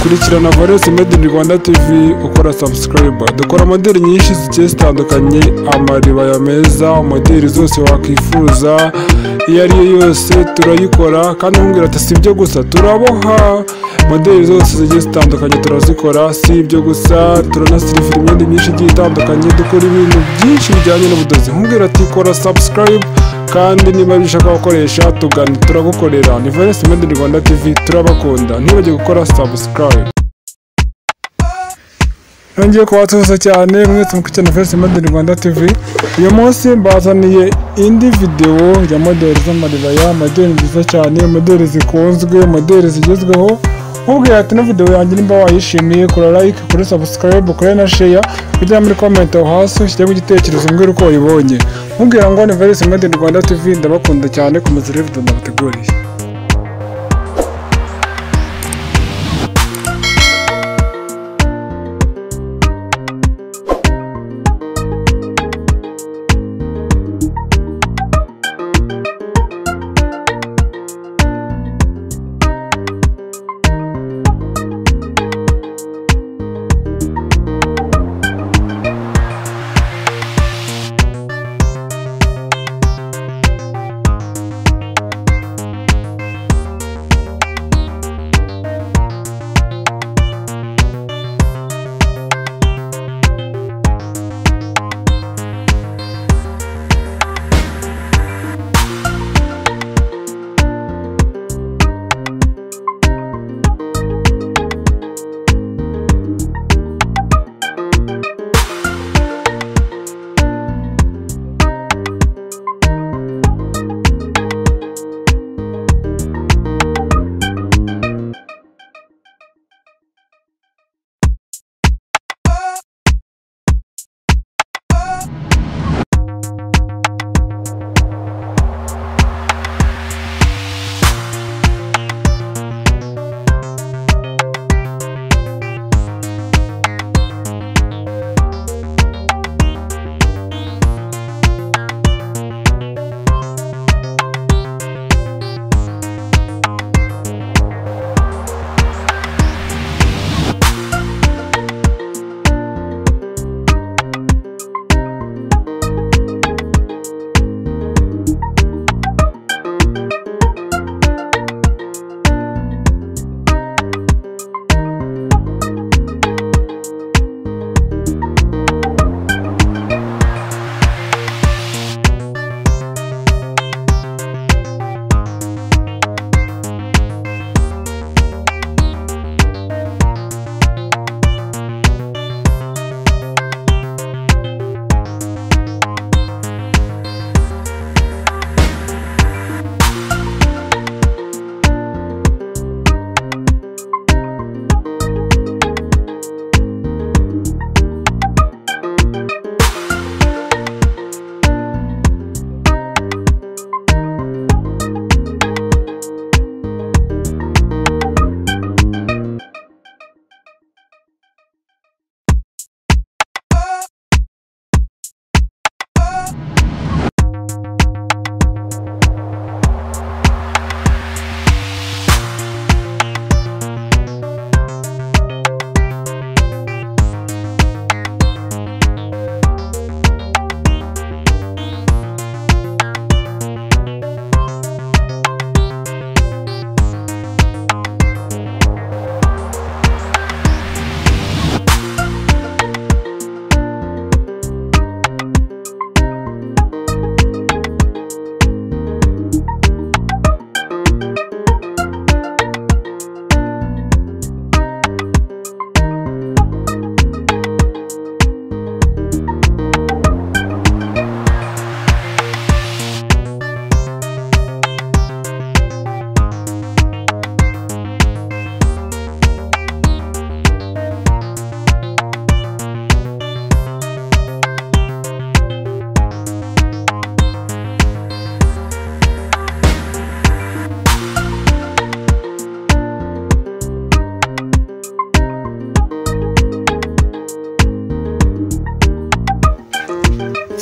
kurikirana Valence Made in Rwanda TV ukora subscribe dukora modeli nyinshi zigiye zitandukanye amaribaya meza modeli zose wakwifuza iyo ari yo yose turayikora kandi umbwira ati si ibyo gusa turaboha modeli zose zigiye zitandukanye turazikora si ibyo gusa turanasirifira imyenda myinshi igiye itandukanye dukora ibintu byinshi bijyanye n'ubudozi nkubwira ati kora subscribe kandi niba bishaka gukoresha tugana turagukorera ni Valence Made in Rwanda TV turabakunda ntibajye gukora subscribe nongeye kubatuza cyane mwese mukurikiye na Valence Made in Rwanda TV uyu munsi mbazaniye indi videwo ya modeli z'amaribaya modeli nziza cyane modeli zikunzwe modeli zigezweho nkubwira ati na videwo yanjye nimba wayishimiye kora like kuri subscribe kuri na share kugira muri comment aho hasi ushyiremo igitekerezo mbwira uko wayibonye nkubwira ngo ni Valence Made in Rwanda TV ndabakunda cyane komeza urebe video ndabateguriye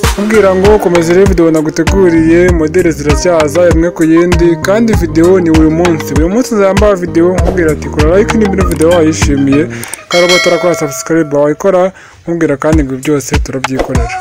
kukubwira ngo komeza urebe videwo naguteguriye modeli ziracyaza imwe ku yindi kandi videwo ni buri munsi buri munsi nzambara videwo nkubwira ati kora like niba videwo wayishimiye kandi uba utarakora subscribe wayikora nkubwira kandi ngo byose turabyikorera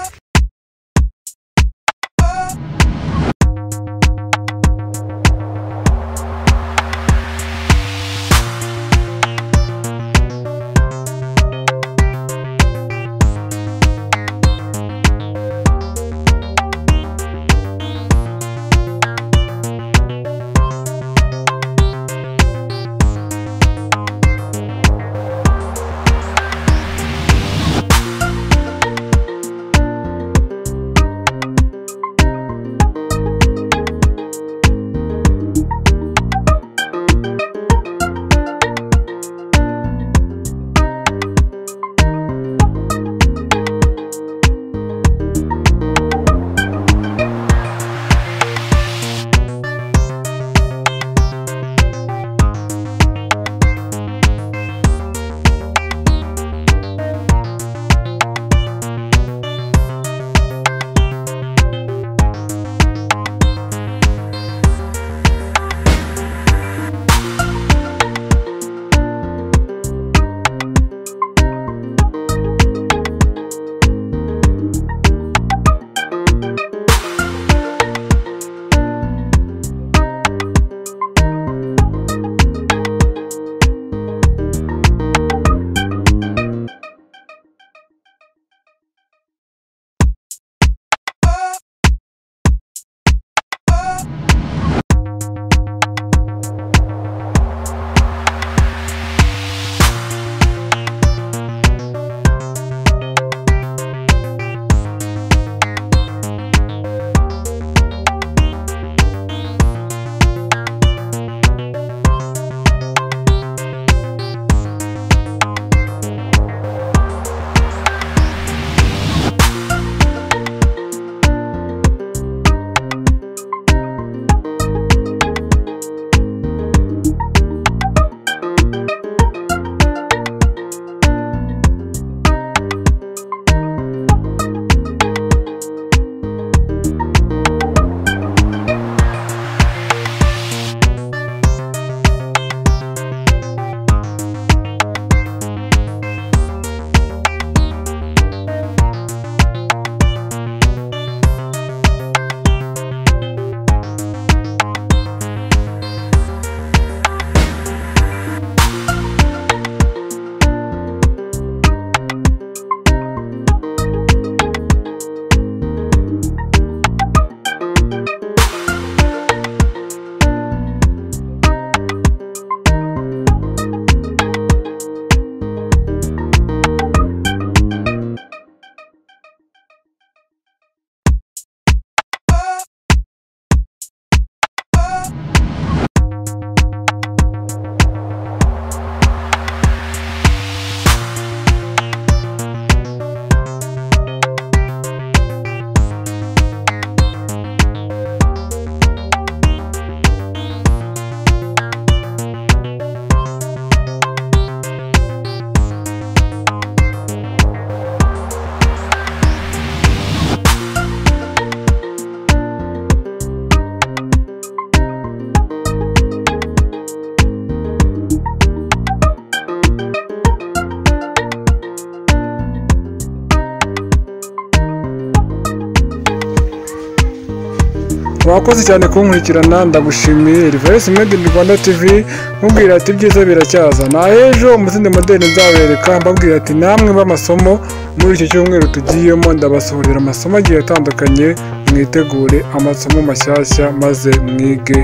wakoze cyane kunkurikirana ndagushimiye reverse made in rwanda tv nkubwira ati ibyiza biracyaza na ejo umuzindi modeli nzabereka mbabwira ati namwe b'amasomo muri iki cyumweru tugiyemo ndabasohorera amasomo agiye atandukanye mwitegure amasomo mashyashya maze mwige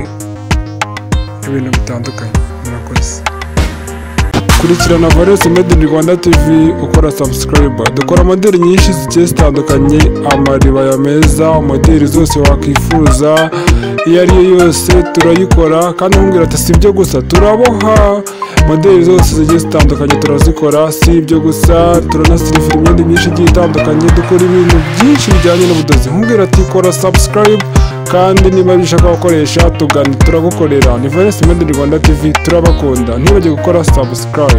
ibintu bitandukanye murakoze kurikirana Valence Made in Rwanda TV ukora subscribe dukora modeli nyinshi zigiye zitandukanye amaribaya meza modeli zose wakwifuza iyo ari yo yose turayikora kandi nkubwira ati si ibyo gusa turaboha modeli zose zigiye zitandukanye turazikora si ibyo gusa turanasirifira imyenda myinshi igiye itandukanye dukora ibintu byinshi bijyanye n'ubudozi nkubwira ati kora subscribe kandi niba bishaka gukoresha tugana turagukorera ni Valence Made in Rwanda TV turabakunda ntibagiwe gukora subscribe